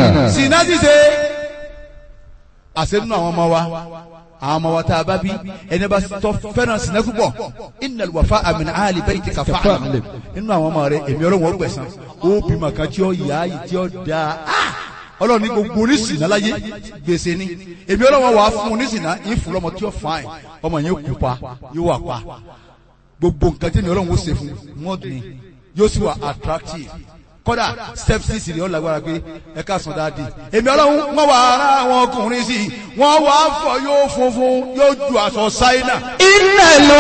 sinna ṣíṣe àṣẹ nínú àwọn ọmọ wa àwọn ọmọ wa tá a bá bí ẹni bá tọ́ fẹ́ràn sinna púpọ̀ innal wafa'a min ahli baytika fa'lam nínú àwọn ọmọ rẹ èmi ọlọ́run ó gbẹ̀san ó bímọ kan tí ó yá yìí tí ó dáa Ah! ọlọ́run ní gbogbo oníṣìnà láyé gbèsè ni èmi ọlọ́run wà á fún oníṣìnà yín fún lọ́mọ tí ó fàáyìn ọmọ yẹn kú pa yóò wà pa gbogbo nǹkan tí èmi ọlọ́run ó ṣe fún mọ́ọ̀dù ni yóò sì wà attractive kódà step six ni ó lágbára pé ẹ ká sàn dáadé èmi ọlọ́run wọ́n wà ara àwọn ọkùnrin sí i wọ́n wà á fọ yóò funfun yóò ju aṣọ ṣáínà إن